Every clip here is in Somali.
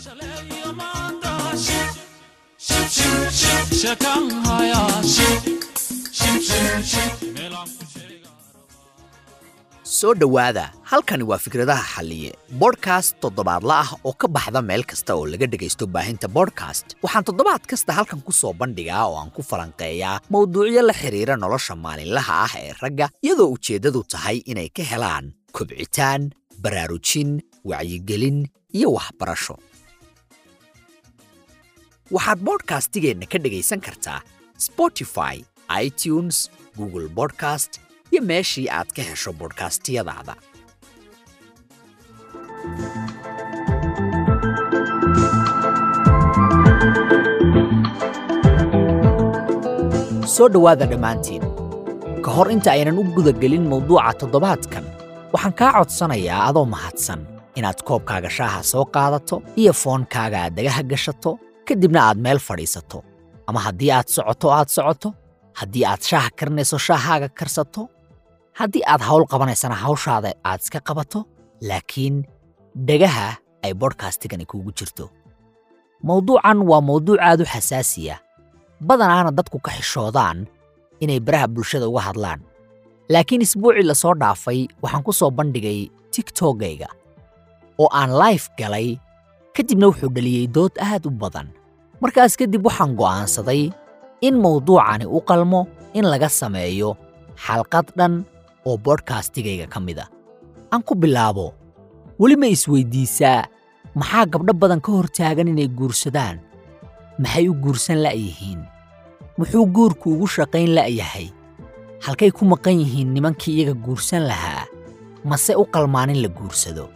soo dhowaada halkani waa fikradaha xalliye bodhkast toddobaadla ah oo ka baxda meel kasta oo laga dhegaysto baahinta bodhkast waxaan toddobaad kasta halkan ku soo bandhigaa oo aan ku falanqeeyaa mowduucyo la xidhiira nolosha maalinlaha ah ee ragga iyadoo ujeeddadu tahay inay ka helaan kobcitaan baraarujin wacyigelin iyo waxbarasho waxaad bodhkastigeenna ka dhegaysan kartaa spotify itunes google bodcast iyo meeshii aad ka hesho bodhkastiyadaada soo dhowaada dhammaantiin ka hor inta aynan u gudagelin mawduuca toddobaadkan waxaan kaa codsanayaa adoo mahadsan inaad koobkaaga shaaha soo qaadato iyo foonkaaga aad dagaha gashato kadibna aad meel fadhiisato ama haddii aad socoto aad socoto haddii aad shaaha karinayso shaahaaga karsato haddii aad hawl qabanaysana hawshaada aad iska qabato laakiin dhagaha ay bodhkastigani kuugu jirto mawduucan waa mawduuc aad u xasaasiya badanaana dadku ka xishoodaan inay baraha bulshada uga hadlaan laakiin isbuucii la soo dhaafay waxaan ku soo bandhigay tiktokgayga oo aan laif galay kadibna wuxuu dhaliyey dood aad u badan markaas kadib waxaan go'aansaday in mawduucani u qalmo in laga sameeyo xalqad dhan oo bodhkastigayga ka mid a aan ku bilaabo weli ma isweyddiisaa maxaa gabdho badan ka hor taagan inay guursadaan maxay u guursan la'yihiin muxuu guurku ugu shaqayn la'yahay halkay ku maqan yihiin nimankii iyaga guursan lahaa mase u qalmaan in la guursado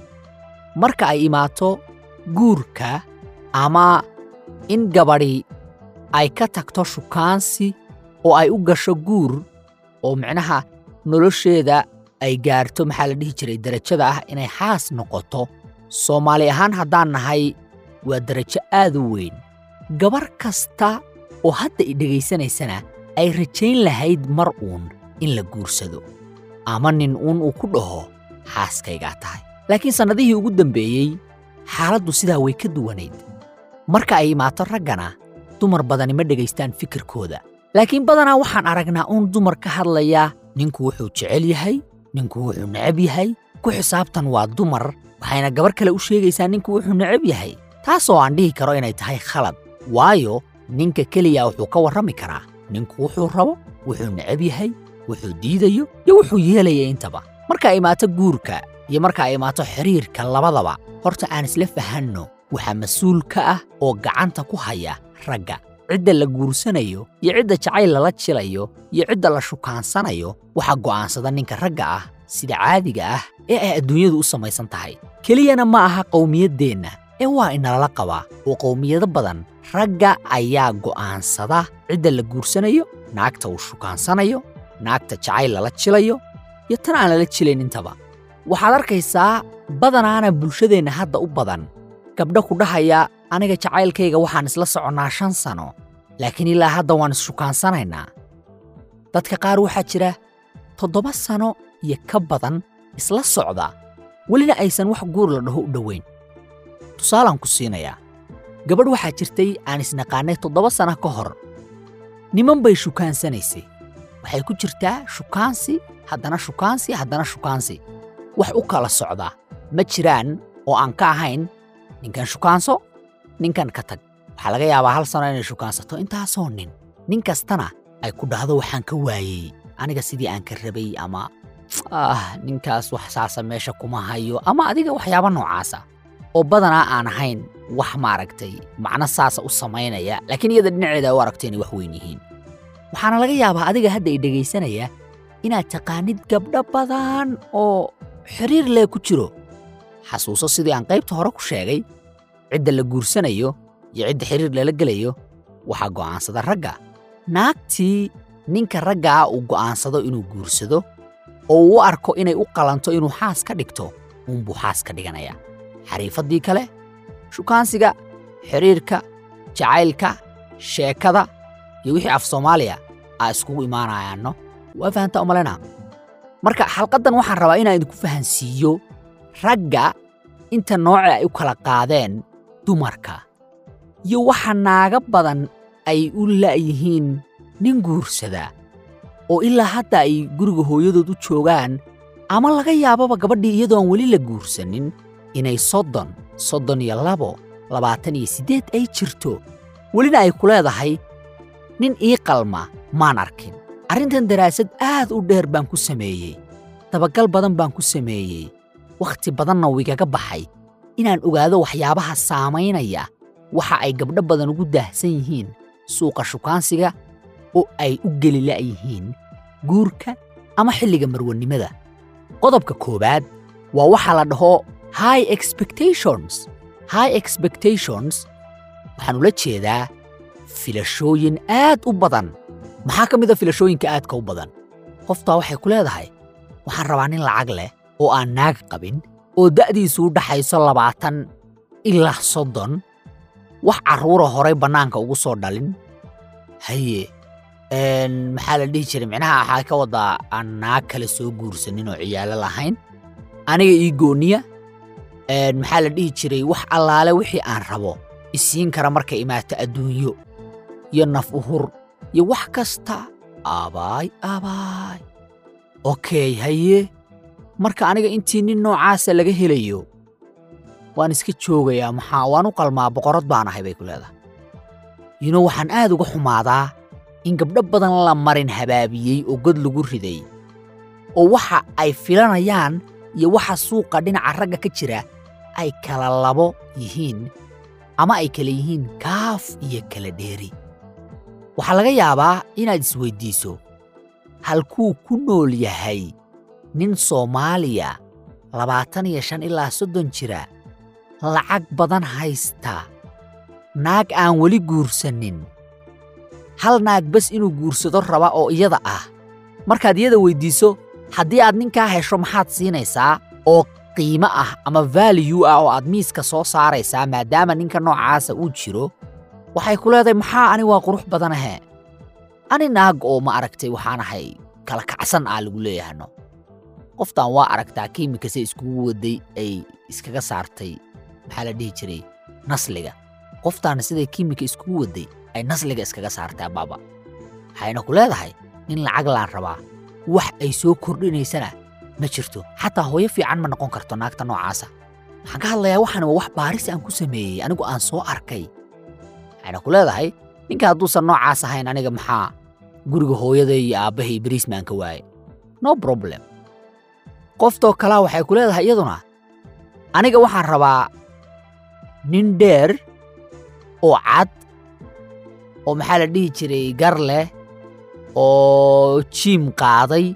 marka ay imaato guurka ama in gabadhi ay ka tagto shukaansi oo ay u gasho guur oo micnaha nolosheeda ay gaarto maxaa la dhihi jiray derajada ah inay xaas noqoto soomaali ahaan haddaan nahay waa derajo aad u weyn gabar kasta oo hadda i dhegaysanaysana ay rajayn lahayd mar uun in la guursado ama nin uun uu ku dhaho xaaskaygaa tahay laakiin sannadihii ugu dambeeyey xaaladdu sidaa way ka duwanayd marka ay imaato raggana dumar badani ma dhegaystaan fikirkooda laakiin badanaa waxaan aragnaa uun dumar ka hadlaya ninku wuxuu jecel yahay ninku wuxuu necab yahay ku xisaabtan waa dumar waxayna gabar kale u sheegaysaa ninku wuxuu necab yahay taasoo aan dhihi karo inay tahay khalad waayo ninka keliya wuxuu ka warrami karaa ninku wuxuu rabo wuxuu necab yahay wuxuu diidayo iyo wuxuu yeelaya intaba marka ay imaato guurka iyo marka ay imaato xidhiirka labadaba horta aan isla fahanno waxaa mas-uul ka ah oo gacanta ku haya ragga cidda la guursanayo iyo cidda jacayl lala jilayo iyo cidda la shukaansanayo waxaa go'aansada ninka ragga ah sida caadiga ah ee ay adduunyadu u samaysan tahay keliyana ma aha qowmiyaddeenna ee waa inalala qabaa oo qowmiyado badan ragga ayaa go'aansada cidda la guursanayo naagta uu shukaansanayo naagta jacayl lala jilayo iyo tan aan lala jilayn intaba waxaad arkaysaa badanaana bulshadeenna hadda u badan gabdho ku dhahaya aniga jacaylkayga waxaan isla soconnaa shan sano laakiin ilaa hadda waan issukaansanaynaa dadka qaar waxaa jira toddoba sano iyo ka badan isla socda welina aysan wax guur la dhaho u dhowayn tusaalaan ku siinayaa gabadh waxaa jirtay aan isnaqaannay toddoba sana ka hor niman bay shukaansanaysay waxay ku jirtaa shukaansi haddana shukaansi haddana shukaansi wax u kala socda ma jiraan oo aan ka ahayn ninkan shukaanso ninkan ka tag waxaa laga yaabaa hal sano inay shukaansato intaasoo nin nin kastana ay ku dhahdo waxaan ka waayey aniga sidii aan ka rabay ama ah ninkaas wax saasa meesha kuma hayo ama adiga waxyaaba noocaasa oo badanaa aan ahayn wax maaragtay macno saasa u samaynaya laakiin iyada dhinaceeda u aragto inay wax weyn yihiin waxaana laga yaabaa adiga hadda i dhegaysanaya inaad taqaanid gabdho badan oo xiriir lee ku jiro xasuuso sidii aan qaybta hore ku sheegay cidda la guursanayo iyo cidda xiriir lala gelayo waxaa go'aansada ragga naagtii ninka raggaa uu go'aansado inuu guursado oo uu u arko inay u qalanto inuu xaas ka dhigto uunbuu xaas ka dhiganaya xariifaddii kale shukaansiga xidhiirka jacaylka sheekada iyo wixii af soomaaliya aa iskugu imaanayaanno waa fahantaa umalena marka xalqaddan waxaan rabaa inaan idinku fahansiiyo ragga inta nooce ay u kala qaadeen dumarka iyo waxa naaga badan ay u la'yihiin nin guursada oo ilaa hadda ay guriga hooyadood u joogaan ama laga yaababa gabadhii iyadoo aan weli la guursanin inay soddon soddon iyo labo labaatan iyo siddeed ay jirto welina ay ku leedahay nin ii qalma maan arkin arrintan daraasad aad u dheer baan ku sameeyey dabagal badan baan ku sameeyey wakhti badanna wigaga baxay inaan ogaado waxyaabaha saamaynaya waxa ay gabdho badan ugu daahsan yihiin suuqa shukaansiga oo ay u geli la'yihiin guurka ama xilliga marwannimada qodobka koowaad waa waxa la dhaho high expectations high expectations waxaan ula jeedaa filashooyin aad u badan maxaa ka mid a filashooyinka aadka u badan qoftaa waxay ku leedahay waxaan rabaa nin lacag leh oo aan naag qabin oo da'diisu u dhaxayso labaatan ilaa soddon wax carruura horay bannaanka ugu soo dhalin haye maxaa la dhihi jiray micnaha waxaa ka wadaa aan naag kale soo guursanin oo ciyaalo lahayn aniga ii gooniya maxaa la dhihi jiray wax allaale wixii aan rabo isiin kara markay imaato adduunyo iyo naf uhur iyo wax kasta aabaay aabaay okey haye marka aniga intii nin noocaasa laga helayo waan iska joogayaa maxaa waan u qalmaa boqorad baan ahay bay ku leedahay yino waxaan aad uga xumaadaa in gabdho badan la marin habaabiyey oo god lagu riday oo waxa ay filanayaan iyo waxa suuqa dhinaca ragga ka jira ay kala labo yihiin ama ay kala yihiin kaaf iyo kala dheeri waxaa laga yaabaa inaad isweyddiiso halkuu ku nool yahay nin soomaaliya labaatan iyo shan ilaa soddon jira lacag badan haysta naag aan weli guursanin hal naag bas inuu guursado raba oo iyada ah markaad iyada weyddiiso haddii aad ninkaa hesho maxaad siinaysaa oo qiimo ah ama vaaliyu ah oo aad miiska soo saaraysaa maadaama ninka noocaasa uu jiro waxay ku leedahay maxaa ani waa qurux badanahe ani naag oo ma aragtay waxaan ahay kala kacsan ah lagu leeyahano qoftan waa aragtaa kiimikase iskugu waday ay iskaga saartay maxaa la dhihi jiray nasliga qoftaana siday kiimika iskugu waday ay nasliga iskaga saartaa baaba waxayna ku leedahay nin lacag laan rabaa wax ay soo kordhinaysana ma jirto xataa hooyo fiican ma noqon karto naagta noocaasa waxaan ka hadlayaa waxaan waa wax baaris aan ku sameeyey anigu aan soo arkay waxayna ku leedahay ninka hadduusan noocaas ahayn aniga maxaa guriga hooyaday iyo aabbahay beriismaan ka waaye no problem qoftoo kalaa waxay ku leedahay iyaduna aniga waxaan rabaa nin dheer oo cad oo maxaa la dhihi jiray gar leh oo jiim qaaday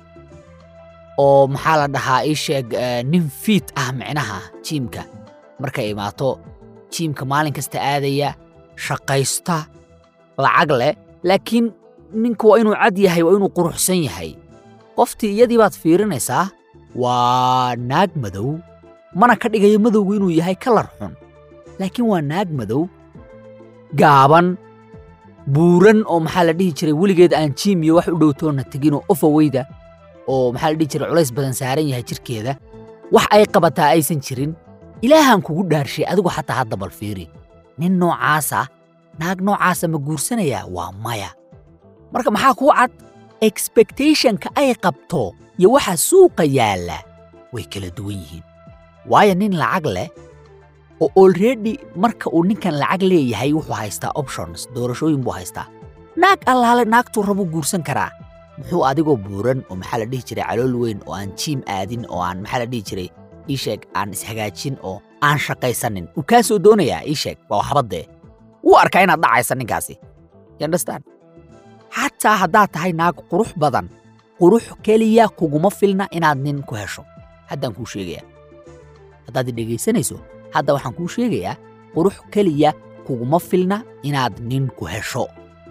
oo maxaa la dhahaa ii sheeg nin fiit ah micnaha jiimka markay imaato jiimka maalin kasta aadaya shaqaysta lacag leh laakiin ninku waa inuu cad yahay waa inuu quruxsan yahay qoftii iyadii baad fiirinaysaa waa naag madow mana ka dhigayo madowgu inuu yahay kalar xun laakiin waa naag madow gaaban buuran oo maxaa la dhihi jiray weligeed aan jiim iyo wax u dhowtoonna teginoo ofaweyda oo maxaa la dhihi jiray culays badan saaran yahay jirkeeda wax ay qabataa aysan jirin ilaahaan kugu dhaarshay adigu xataa hadda bal fiiri nin noocaasa naag noocaasa ma guursanayaa waa maya marka maxaa kuu cad expectationka ay qabto iyo waxa suuqa yaalla way kala duwan yihiin waayo nin lacag leh oo olredy marka uu ninkan lacag leeyahay wuxuu haystaa options doorashooyin buu haystaa naag allaale naagtuu rabuu guursan karaa muxuu adigoo buuran oo maxaa la dhihi jiray calool weyn oo aan jiim aadin oo aan maxaa la dhihi jiray ii sheeg aan ishagaajin oo aan shaqaysanin uu kaa soo doonayaa ii sheeg waa waxbaddee wuu arkaa inaad dhacaysa ninkaasi yandhastaan xataa haddaad tahay naag qurux badan qurux keliya kuguma filna inaad nin ku hesho haddaan kuu sheegayaa haddaad i dhegaysanayso hadda waxaan kuu sheegayaa qurux keliya kuguma filna inaad nin ku hesho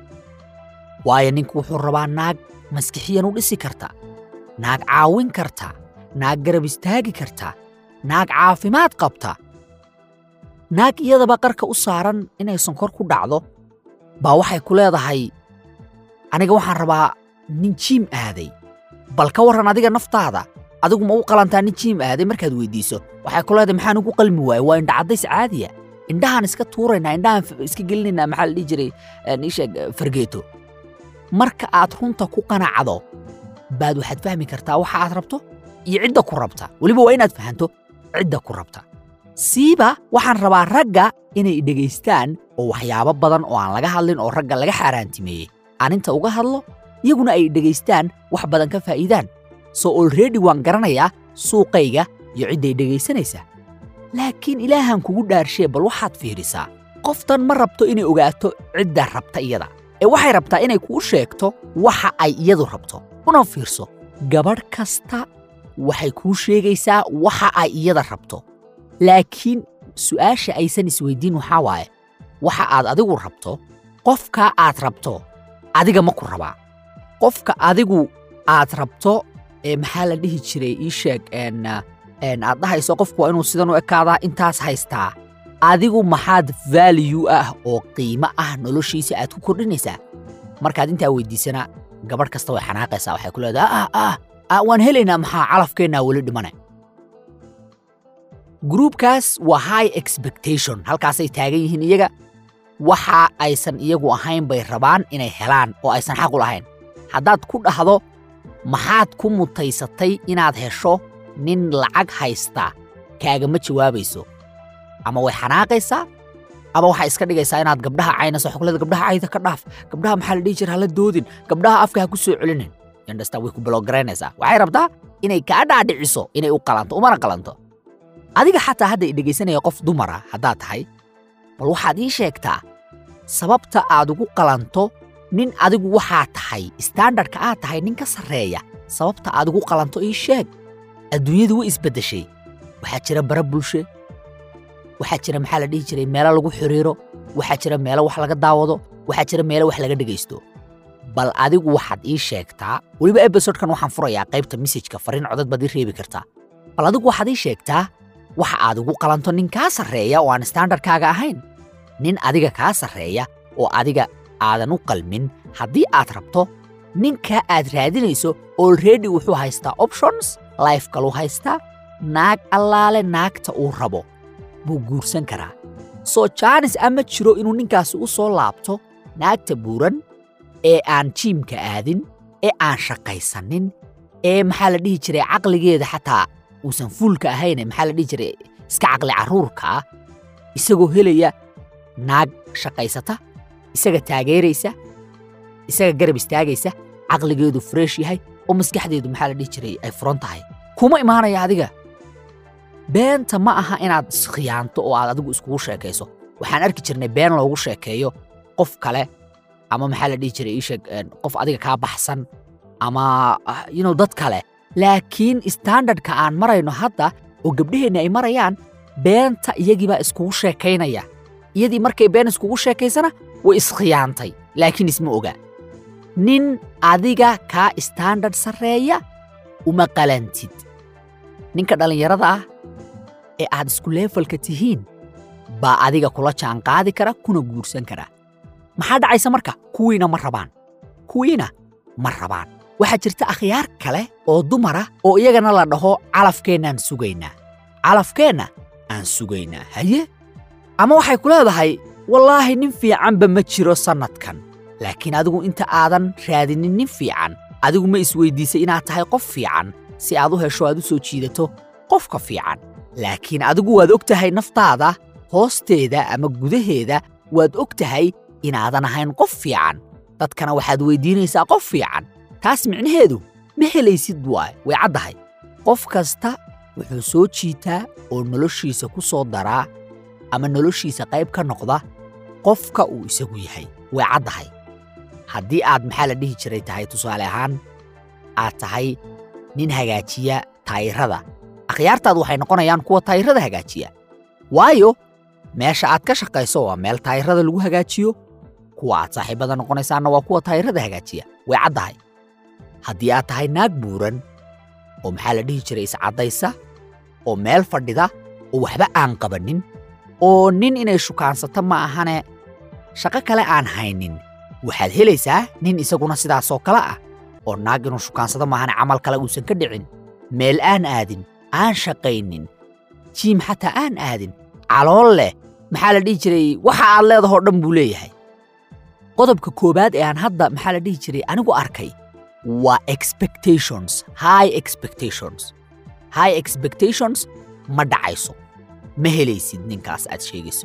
waayo ninku wuxuu rabaa naag maskixiyan u dhisi karta naag caawin karta naag garab istaagi karta naag caafimaad qabta naag iyadaba qarka u saaran inay sonkor ku dhacdo baa waxay ku leedahay aniga waxaan rabaa nin jiim aaday bal ka warran adiga naftaada adigu ma u qalantaa nin jiim aaday markaad weyddiiso waxay ku leedahay maxaan ugu qalmi waaye waa indhacaddays caadiya indhahaan iska tuuraynaa indhahaan f- iska gelinaynaa maxaa la dhihi jiray een, ii sheeg eh, fargeeto marka aad runta ku qanacdo baad waxaad fahmi kartaa waxa aad rabto iyo cidda ku rabta weliba waa inaad fahanto cidda ku rabta siiba waxaan rabaa ragga inay dhegaystaan oo waxyaabo badan oo aan laga hadlin oo ragga laga xaaraantimeeyey aan inta uga hadlo iyaguna ay dhegaystaan wax badan ka faa'iidaan so olredy waan garanayaa suuqayga iyo cidday dhegaysanaysaa laakiin ilaahan kugu dhaarshee bal waxaad fiirisaa qoftan ma rabto inay ogaato cidda rabta iyada ee waxay rabtaa inay kuu sheegto waxa ay iyadu rabto una fiirso gabadh kasta waxay kuu sheegaysaa waxa ay iyada rabto laakiin su'aasha aysan isweydiin waxaa waaye waxa aad adigu rabto qofka aad rabto adiga ma ku rabaa qofka adigu aad rabto ee maxaa la dhihi jiray ii sheeg een, ah, een, aad dhahayso qofku waa inuu sidan u ekaadaa intaas haystaa adigu maxaad value ah oo qiimo ah noloshiisa aad ku kordhinaysaa markaad intaa weydiisana gabadh kasta way xanaaqaysaa waxay ku leedahay ah ah ah waan helaynaa maxaa calafkeennaa weli dhimane gruubkaas waa high expectation halkaasay taagan yihiin iyaga waxa aysan iyagu ahayn bay rabaan inay helaan oo aysan xaq u lahayn haddaad ku dhahdo maxaad ku mutaysatay inaad hesho nin lacag haysta kaagama jawaabayso ama way xanaaqaysaa ama waxaa iska dhigaysaa inaad gabdhaha caynayso waxay ku leedahay gabdhaha cayda ka dhaaf gabdhaha maxaa la dhihi jira hala doodin gabdhaha afka ha ku soo celinin yandhastaa way ku balogaraynaysaa waxay rabtaa inay kaa dhaadhiciso inay u qalanto umana qalanto adiga xataa hadda i dhegaysanaya qof dumara haddaad tahay bal waxaad ii sheegtaa sababta aad ugu qalanto nin adigu waxaa tahay standardka aad tahay nin ka sarreeya sababta aad ugu qalanto ii sheeg adduunyadu way isbeddeshay waxaa jira bara bulshe waxaa jira maxaa la dhihi jiray meelo lagu xiriiro waxaa jira meelo wax laga daawado waxaa jira meelo wax laga dhegaysto bal adigu waxaad ii sheegtaa weliba ebisodekan waxaan furayaa qaybta mesajka fariin codad baad ii reebi kartaa bal adigu waxaad ii sheegtaa waxa aad ugu qalanto nin kaa sarreeya oo aan standardkaaga ahayn nin adiga kaa sarreeya oo adiga aadan u qalmin haddii aad rabto ninka aad raadinayso olredy wuxuu haystaa options life kaluu haystaa naag allaale naagta uu rabo buu guursan karaa soo jaanis ama jiro inuu ninkaasi u soo laabto naagta buuran ee aan jiimka aadin ee aan shaqaysanin ee maxaa la dhihi jiray caqligeeda xataa uusan fuulka ahayne maxaa la dhihi jiray iska caqli carruurka ah isagoo helaya naag shaqaysata isaga taageeraysa isaga garab istaagaysa caqligeedu fresh yahay oo maskaxdeedu maxaa la dhihi jiray ay furan tahay kuma imaanaya adiga beenta ma aha inaad iskhiyaanto oo aad adigu iskugu sheekayso waxaan arki jirnay been loogu sheekeeyo qof kale ama maxaa la dhihi jiray ii sheeg een, qof adiga kaa baxsan ama ah, you know, dad kale laakiin standardka aan marayno hadda oo gabdhaheenni ay marayaan beenta iyagiibaa iskugu sheekaynaya iyadii markay been iskugu sheekaysana way iskhiyaantay laakiin isma oga nin adiga kaa standard sarreeya uma qalantid ninka dhallinyarada ah ee aad isku leefalka tihiin baa adiga kula jaanqaadi kara kuna guursan kara maxaa dhacaysa marka kuwiina ma rabaan kuwiina ma rabaan waxaa jirta akhyaar kale oo dumara oo iyagana la dhaho calafkeennaan sugaynaa calafkeenna aan sugaynaa haye ama waxay ku leedahay wallaahi nin fiicanba ma jiro sannadkan laakiin adigu inta aadan raadinin nin fiican adigu ma isweydiisay inaad tahay qof fiican si aad u hesho aad u soo jiidato qofka fiican laakiin adigu waad og tahay naftaada hoosteeda ama gudaheeda waad og tahay inaadan ahayn qof fiican dadkana waxaad weydiinaysaa qof fiican taas micnaheedu ma helaysid waay way caddahay qof kasta wuxuu soo jiitaa oo noloshiisa ku soo daraa ama noloshiisa qayb ka noqda qofka uu isagu yahay way caddahay haddii aad maxaa la dhihi jiray tahay tusaale ahaan aad tahay nin hagaajiya taayirada akhyaartaadu waxay noqonayaan kuwa taayirada hagaajiya waayo meesha aad ka shaqayso waa meel taayirada lagu hagaajiyo kuwa aad saaxiibada noqonaysaanna waa kuwa taayirada hagaajiya way caddahay haddii aad tahay naag buuran oo maxaa la dhihi jiray iscaddaysa oo meel fadhida oo waxba aan qabannin oo nin inay shukaansato ma ahane shaqo kale aan haynin waxaad helaysaa nin isaguna sidaasoo kale ah oo naag inuu shukaansado maahane camal kale uusan ka dhicin meel aan aadin aan shaqaynin jiim xataa aan aadin calool leh maxaa la dhihi jiray waxa aad leedahoo dhan buu leeyahay qodobka koowaad ee aan hadda maxaa la dhihi jiray anigu arkay waa expectations high expectations high expectations ma dhacayso ma helaysid ninkaas aad sheegayso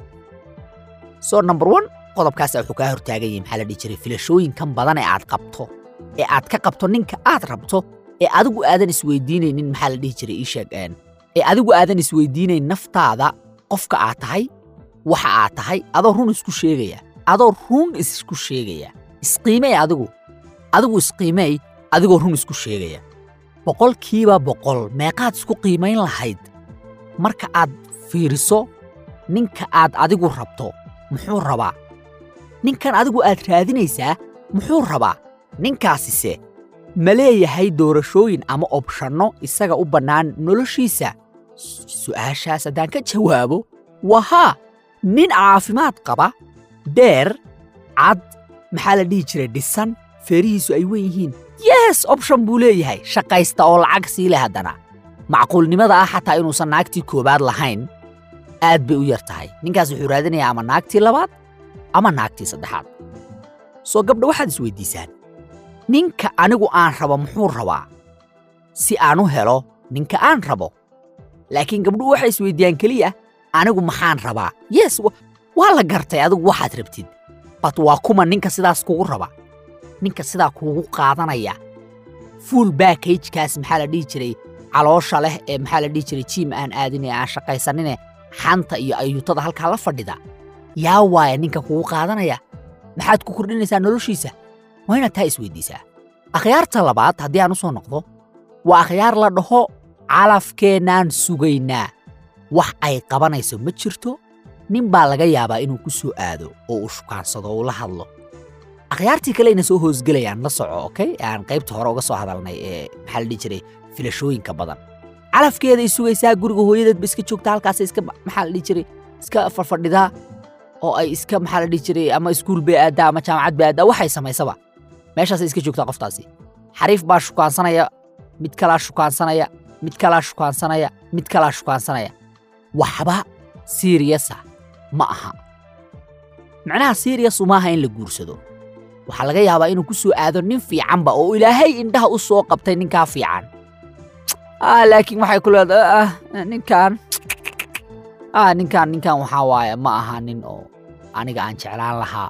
so number one qodobkaas wuxuu kaa hortaagan yahay maxaa la dhihi jiray filashooyinkan badan ee aad qabto ee aad ka qabto ninka aad rabto ee adigu aadan isweydiinaynin maxaa la dhihi jiray ii sheeg een ee adigu aadan isweydiinayn naftaada qofka aad tahay waxa aad tahay adoo run isku sheegaya adoo run isku sheegaya isqiimey adigu adigu isqiimey adigoo run isku sheegaya boqolkiiba boqol meeqaad isku qiimayn lahayd marka aad fiiriso ninka aad adigu rabto muxuu rabaa ninkan adigu aad raadinaysaa muxuu rabaa ninkaasise ma leeyahay doorashooyin ama obshanno isaga u bannaan noloshiisa su'aashaas haddaan ka jawaabo waa haa nin caafimaad qaba dheer cad maxaa la dhihi jiray dhisan feerihiisu ay wen yihiin yes option buu leeyahay shaqaysta oo lacag sii leh haddana macquulnimada ah xataa inuusan naagtii koowaad lahayn aad bay u yar tahay ninkaas wuxuu raadinayaa ama naagtii labaad ama naagtii saddexaad soo gabdha waxaad isweydiisaan ninka anigu aan rabo muxuu rabaa si aan u helo ninka aan rabo laakiin gabdhuhu waxay isweydiiyaan keliya anigu maxaan rabaa yes waa la gartay adigu waxaad rabtid bat waa kuma ninka sidaas kugu raba ninka sidaa kuugu qaadanaya fuul baakajkaas maxaa la dhihi jiray caloosha leh ee maxaa la dhihi jiray jiim aan aadin ee aan shaqaysanine xanta iyo ayuutada halkaa la fadhida yaa waaya ninka kugu qaadanaya maxaad ku kordhinaysaa noloshiisa waa inaad taa isweydiisaa akhyaarta labaad haddii aan u soo noqdo waa akhyaar la dhaho calafkeennaan sugaynaa wax ay qabanayso ma jirto nin baa laga yaabaa inuu ku soo aado oo uu shukaansado oo uu la hadlo akhyaartii kale ayna soo hoosgelayaan la soco okey ee aan qaybta hore uga soo hadalnay ee maxaa la dhihi jiray filashooyinka badan calafkeeday sugaysaa guriga hooyadeedba iska joogta halkaasay iska maxaa la dhihi jiray iska farfadhidaa oo ay iska maxaa la dhihi jiray ama iskuul bay aaddaa ama jaamacad bay aaddaa waxay samaysaba meeshaasay iska joogtaa qoftaasi xariif baa shukaansanaya mid kalaa shukaansanaya mid kalaa shukaansanaya mid kalaa shukaansanaya waxba siiriyasa ma aha macnaha siiriyas uma aha in la guursado waxaa laga yaabaa inuu ku soo aado nin fiicanba oo ilaahay indhaha u soo qabtay ninkaa fiican laakiin waxay ku leedahay ninkan ninkan ninkan waxaa waaye ma aha nin oo aniga aan jeclaan lahaa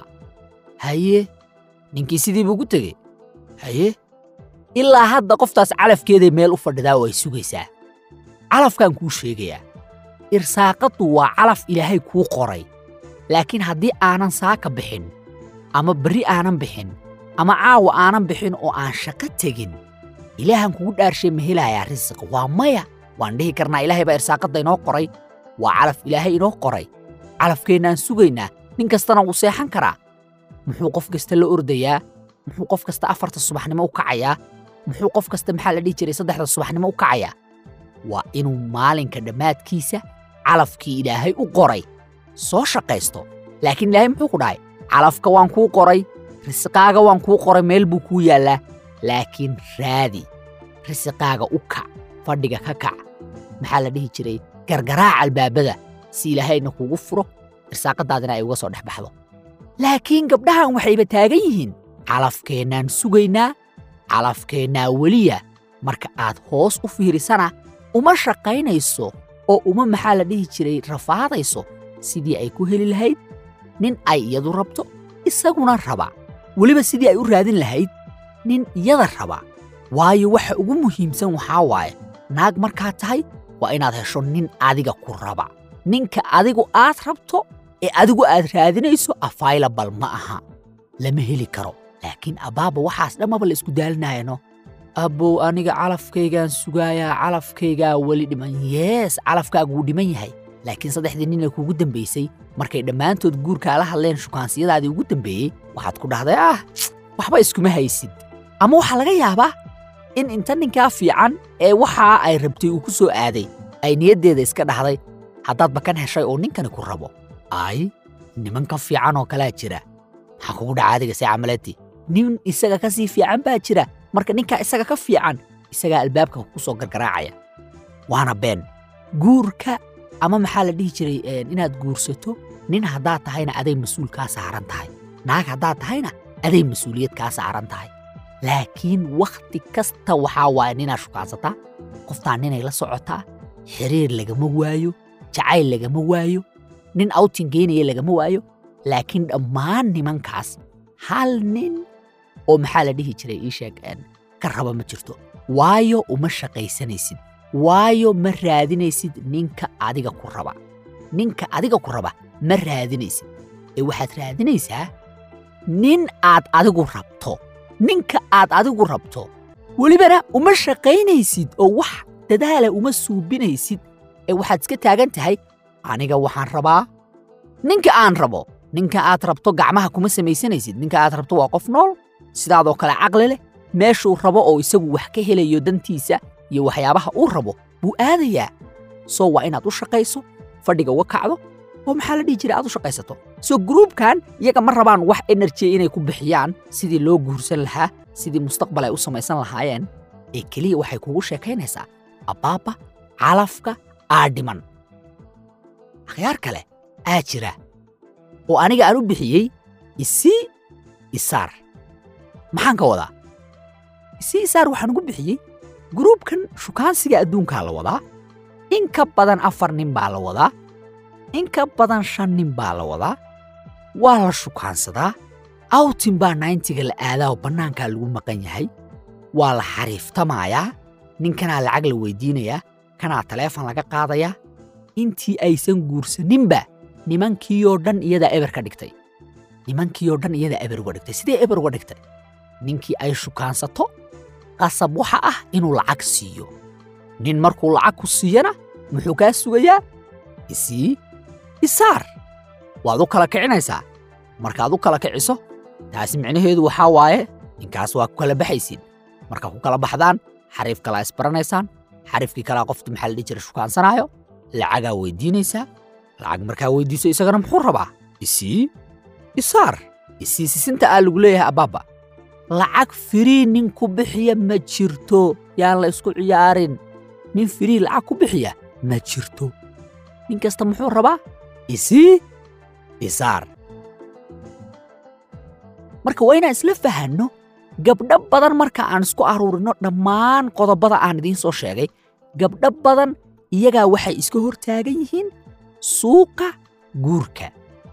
haye ninkii sidii buu ku tegey haye ilaa hadda qoftaas calafkeeday meel u fadhidaa oo ay sugaysaa calafkaan kuu sheegayaa irsaaqaddu waa calaf ilaahay kuu qoray laakiin haddii aanan saaka bixin ama berri aanan bixin ama caawa aanan bixin oo aan shaqo tegin ilaahan kugu dhaarshay ma helayaa risiq waa maya waan dhihi karnaa ilaahay baa irsaaqadda inoo qoray waa calaf ilaahay inoo qoray calafkeennaan sugaynaa nin kastana wuu seexan karaa muxuu qof kasta la ordayaa muxuu qof kasta afarta subaxnimo u kacayaa muxuu qof kasta maxaa la dhihi jiray saddexda subaxnimo u kacayaa waa inuu maalinka dhammaadkiisa calafkii ilaahay u qoray soo shaqaysto laakiin ilaahay muxuu ku dhahay calafka waan kuu qoray risiqaaga waan kuu qoray meel buu kuu yaallaa laakiin raadi risiqaaga u kac fadhiga ka kac maxaa la dhihi jiray gargaraac albaabada si ilaahayna kuugu furo irsaaqadaadina ay uga soo dhex baxdo laakiin gabdhahan waxayba taagan yihiin calafkeennaan sugaynaa calafkeennaa weliya marka aad hoos u fiirisana uma shaqaynayso oo uma maxaa la dhihi jiray rafaadayso sidii ay ku heli lahayd nin ay iyadu rabto isaguna raba weliba sidii ay u raadin lahayd nin iyada raba waayo waxa ugu muhiimsan waxaa waaye naag markaad tahay waa inaad hesho nin adiga ku raba ninka adigu aad rabto ee adigu aad raadinayso afaylabal ma aha lama heli karo laakiin abbaaba waxaas dhammaba la isku daalinayano abbow aniga calafkaygaan sugaayaa calafkaygaa weli dhiman yees calafkaagu wuu dhiman yahay laakiin saddexdii nina kuugu dambaysay markay dhammaantood guurkaala hadleen shukaansiyadaadii ugu dambeeyey waxaad ku dhahday ah waxba iskuma haysid ama waxaa laga yaabaa in inta ninkaa fiican ee waxaa ay rabtay uu ku soo aaday ay niyaddeeda iska dhahday haddaad bakan heshay oo ninkani ku rabo ay nimanka fiican oo kalaa jira maxaa kugu dhaca adiga see camaleetii nin isaga ka sii fiican baa jira marka ninkaa isaga ka fiican isagaa albaabka ku soo gargaraacaya waana been guurka ama maxaa la dhihi jiray inaad guursato nin haddaad tahayna aday mas-uul kaa saaran tahay naag haddaad tahayna aday mas-uuliyad kaa saaran tahay laakiin wakhti kasta waxaa waaya ninaad shukaansataa qoftaan ninay la socotaa xiriir lagama waayo jacayl lagama waayo nin outing geynaya lagama waayo laakiin dhammaan nimankaas hal nin oo maxaa la dhihi jiray ii sheeg een, ka raba ma jirto waayo uma shaqaysanaysid waayo ma raadinaysid ninka adiga ku raba ninka adiga ku raba ma raadinaysid ee waxaad raadinaysaa nin aad adigu rabto ninka aad adigu rabto welibana uma shaqaynaysid oo wax dadaala uma suubinaysid ee waxaad iska taagan tahay aniga waxaan rabaa ninka aan rabo ninka aad rabto gacmaha kuma samaysanaysid ninka aad rabto waa qof nool sidaadoo kale caqli leh meeshuu rabo oo isagu wax ka helayo dantiisa iyo waxyaabaha uu rabo buu aadayaa soo waa inaad u shaqayso fadhiga uga kacdo oo maxaa la dhihi jiray aad u shaqaysato soo gruubkan iyaga ma rabaan wax enerjiya inay ku bixiyaan sidii loo guursan lahaa sidii mustaqbal ay u samaysan lahaayeen ee keliya waxay kugu sheekaynaysaa abbaabba calafka aa dhiman akhyaar kale aa jira oo aniga aan u bixiyey isii isaar maxaan ka wadaa isii isaar waxaan ugu bixiyey gruubkan shukaansiga adduunkaa la wadaa in ka badan afar nin baa la wadaa in ka badan shan nin baa la wadaa waa la shukaansadaa awtin baa nayntiga la aadaa oo bannaankaa lagu maqan yahay waa la xariiftamayaa ninkanaa lacag la weydiinayaa kanaa taleefon laga qaadayaa intii aysan guursaninba nimankiioo dhan iyadaa eber ka dhigtay nimankiioo dhan iyadaa eber uga dhigtay sidee eber uga dhigtay ninkii ay shukaansato qasab waxa ah inuu lacag siiyo nin markuu lacag ku siiyana muxuu kaa sugayaa isii isaar waad u kala kicinaysaa markaad u kala kiciso taasi micnaheedu waxaa waaye ninkaas waa ku kala baxaysiin markaa ku kala baxdaan xariif kalaa isbaranaysaan xariifkii kalaa qofta maxaa la dhihi jira shukaansanaayo lacagaa weydiinaysaa lacag markaa weydiiso isagana muxuu rabaa isii isaar isii sisinta aa lagu leeyahay abbaabba lacag firii nin ku bixiya ma jirto yaan la isku ciyaarin nin firii lacag ku bixiya ma jirto nin kasta muxuu rabaa isii isaar marka waa inaan isla fahanno gabdho badan marka aan isku aruurino dhammaan qodobada aan idiin soo sheegay gabdho badan iyagaa waxay iska hor taagan yihiin suuqa guurka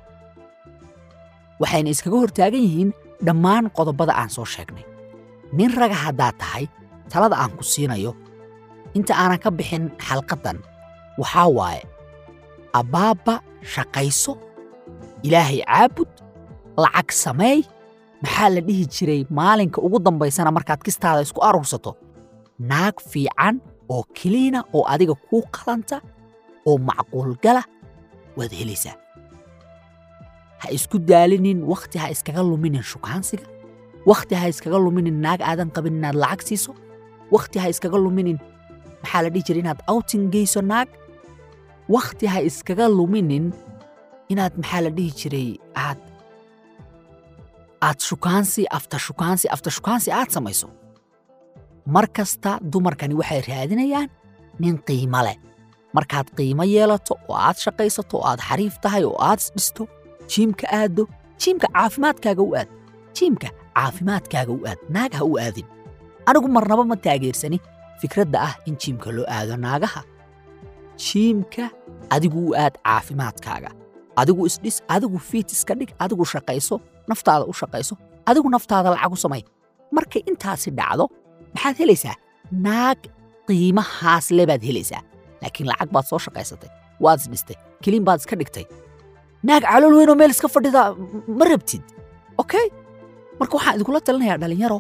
waxayna iskaga hor taagan yihiin dhammaan qodobada aan soo sheegnay nin raga haddaad tahay talada aan ku siinayo inta aanan ka bixin xalqaddan waxaa waaye abbaabba shaqayso ilaahay caabud lacag sameey maxaa la dhihi jiray maalinka ugu dambaysana markaad kistaada isku aruursato naag fiican oo keliina oo adiga kuu qalanta oo macquulgala waad helaysaa ha isku daalinin wakhti ha iskaga luminin shukaansiga wakhti ha iskaga luminin naag aadan qabin inaad lacag siiso wakhti ha iskaga luminin maxaa la dhihi jiray inaad outing geyso naag wakhti ha iskaga luminin inaad maxaa la dhihi jiray aad aad shukaansi afta shukaansi afta shukaansi aad samayso mar kasta dumarkani waxay raadinayaan nin qiimo leh markaad qiimo yeelato oo aad shaqaysato oo aad xariif tahay oo aad isdhisto jiimka aaddo jiimka caafimaadkaaga u aad jiimka caafimaadkaaga u aad naag ha u aadin anigu marnaba ma taageersani fikradda ah in jiimka loo aado naagaha jiimka adigu u aad caafimaadkaaga adigu isdhis adigu fiit iska dhig adigu shaqayso naftaada u shaqayso adigu naftaada lacag u samay markay intaasi dhacdo maxaad helaysaa naag qiimahaas le baad helaysaa laakiin lacag baad soo shaqaysatay waad isdhistay keliin baad iska dhigtay naag calool weynoo meel iska fadhida ma rabtid okay marka waxaan idinkula talinayaa dhallinyaro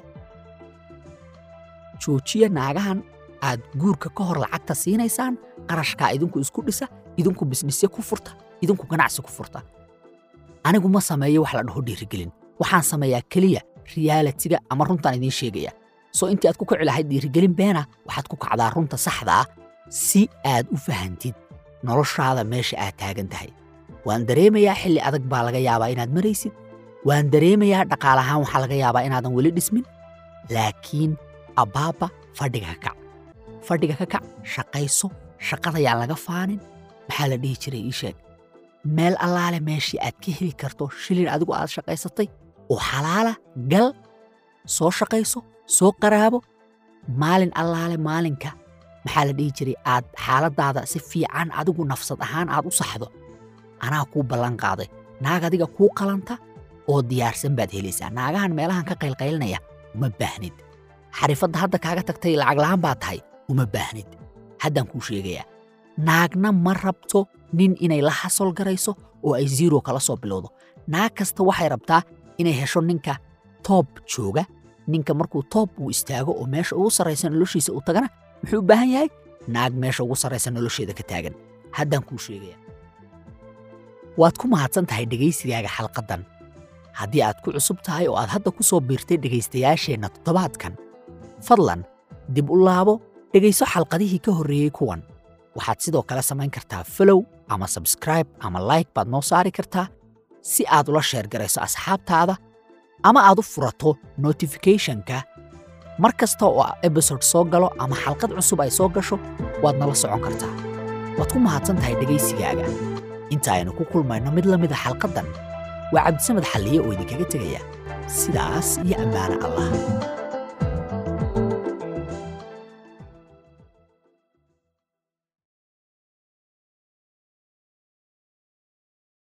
joojiya naagahan aad guurka ka hor lacagta siinaysaan qarashkaa idinku isku dhisa idinku bisnisyo ku furta idinku ganacsi ku furta anigu ma sameeyo wax la dhaho dhiirigelin waxaan sameeyaa keliya riyaalitiga ama runtaan idiin sheegaya soo intii aad ku kici lahayd dhiirigelin beena waxaad ku kacdaa runta saxda ah si aad u fahantid noloshaada meesha aad taagan tahay waan dareemayaa xilli adag baa laga yaabaa inaad maraysid waan dareemayaa dhaqaalahaan waxaa laga yaabaa inaadan weli dhismin laakiin abbaabba fadhiga ka kac fadhiga ka kac shaqayso shaqada yaan laga faanin maxaa la dhihi jiray ii sheeg meel allaale meeshii aad ka heli karto shilin adigu aad shaqaysatay oo xalaala gal soo shaqayso soo qaraabo maalin allaale maalinka maxaa la dhihi jiray aad xaaladaada si fiican adigu nafsad ahaan aad u saxdo anaa kuu ballan qaaday naag adiga kuu qalanta oo diyaarsan baad helaysaa naagahan meelahan ka qaylqaylinaya uma baahnid xarifadda hadda kaaga tagtay lacag la'aan baa tahay uma baahnid haddaan kuu sheegayaa naagna ma rabto nin inay la xasol garayso oo ay zero kala soo bilowdo naag kasta waxay rabtaa inay hesho ninka toob jooga ninka markuu toob uu istaago oo meesha ugu sarraysa noloshiisa uu tagana muxuu u baahan yahay naag meesha ugu sarraysa nolosheeda ka taagan haddaan kuu sheegaya waad ku mahadsan tahay dhegaysigaaga xalqaddan haddii aad ku cusub tahay oo aad hadda ku soo biirtay dhegaystayaasheenna toddobaadkan fadlan dib u laabo dhegayso xalqadihii ka horreeyey kuwan waxaad sidoo kale samayn kartaa folow ama sabskraib ama like baad noo saari kartaa si aad ula sheergarayso asxaabtaada ama aad u furato notificationka mar kasta oo ebisode soo galo ama xalqad cusub ay soo gasho waad nala socon kartaa waad ku mahadsan tahay dhegaysigaaga inta aynu ku kulmayno mid la mida xalqaddan waa cabdisamed xalliye oo idinkaga tegaya sidaas iyo ammaano allah